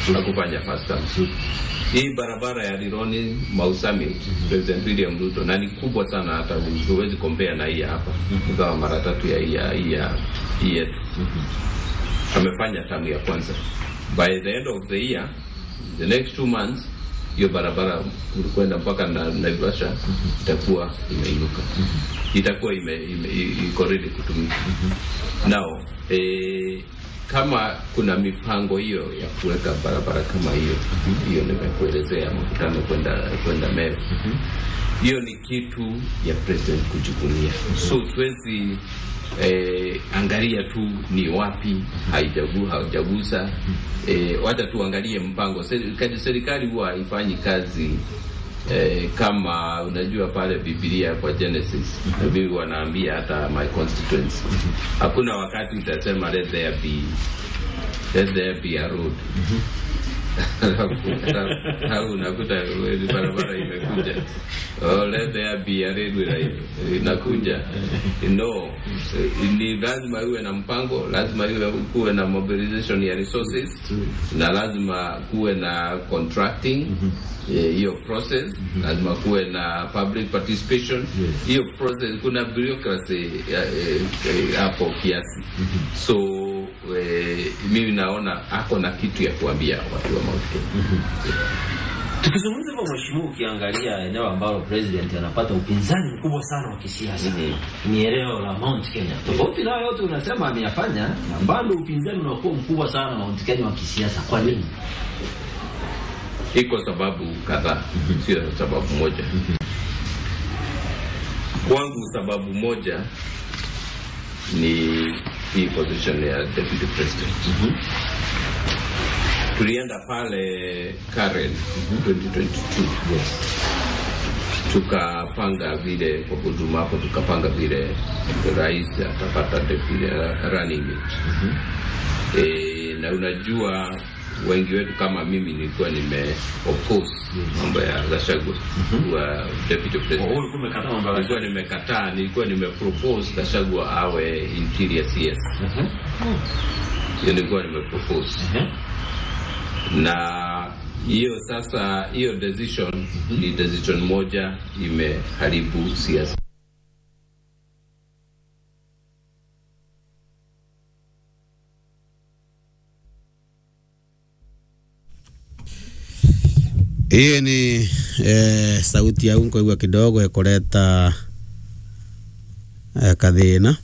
hakufanya first term. Hii barabara ya Rironi Mau Summit, President William Ruto, na ni kubwa sana, hata huwezi compare na hii ya hapa, ingawa mara tatu ya hii ya hii ya hii yetu. Amefanya tamu ya kwanza. By the end of the year, the next two months, hiyo barabara kwenda mpaka na Naivasha itakuwa imeinuka, itakuwa ime, ime, iko ready kutumika. Now eh, kama kuna mipango hiyo ya kuweka barabara kama hiyo hiyo, nimekuelezea mkutano kwenda kwenda Meru, hiyo ni kitu ya president kuchukulia, so siwezi eh, angalia tu ni wapi haijagu haujagusa eh, wacha tuangalie mpango. Serikali, serikali huwa haifanyi kazi eh, kama unajua pale Biblia kwa Genesis bibi wanaambia hata my constituents, hakuna wakati utasema let there be let there be a road au unakuta barabara imekuja oh, let there be a railway inakuja no ni lazima iwe na mpango lazima iwe kuwe na mobilization ya resources na lazima kuwe na contracting hiyo process lazima kuwe na public participation hiyo process kuna bureaucracy hapo kiasi so eh, mimi naona ako na kitu ya kuambia watu wa Mount Kenya Tukizungumza hivyo mheshimiwa, ukiangalia eneo ambalo president anapata upinzani mkubwa sana wa kisiasa Mhm. ni eneo la Mount Kenya. Tofauti nayo yote unasema ameyafanya, na bado upinzani unakuwa mkubwa sana Mount Kenya wa kisiasa. Kwa nini? iko sababu kadhaa, sio sababu moja. Kwangu sababu moja ni hii position ya deputy president. Tulienda pale Karen 2022 tukapanga vile kwa huduma hapo, tukapanga vile rais atapata deputy uh, running mate e, na unajua wengi wetu kama mimi nilikuwa nime oppose mambo ya Gachagua wa deputy president ulikuwa umekataa mambo ya nilikuwa nimekataa, nilikuwa nimepropose Gachagua awe interior CS, hiyo nilikuwa nimepropose na hiyo sasa, hiyo decision ni decision moja imeharibu siasa. Hiyo ni eh, sauti ya unko igwa kidogo ikuleta eh, kathina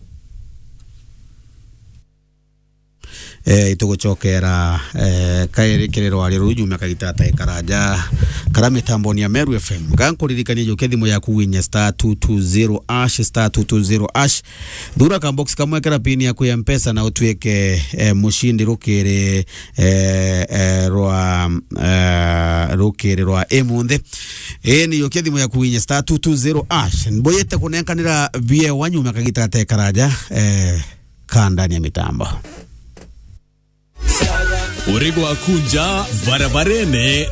eh, itugucokera eh, kairikiriro ari rujume kagitata ikaraja kara mitamboni ya Meru FM gankuririkania juke thimu yaku winye star 220 ash star 220 ash thura ka box kamwe kara pini yaku ya mpesa na utwike eh, mushindi rukiri eh, eh, rwa eh, rukiri rwa emunthe ĩĩ nĩ yũkia thimũ yaku winye star 220 ash mbũyĩte kũnenkanĩra vie wanyume kagitata ikaraja eh, ka ndani ya mitambo Urego wa kunja barabarene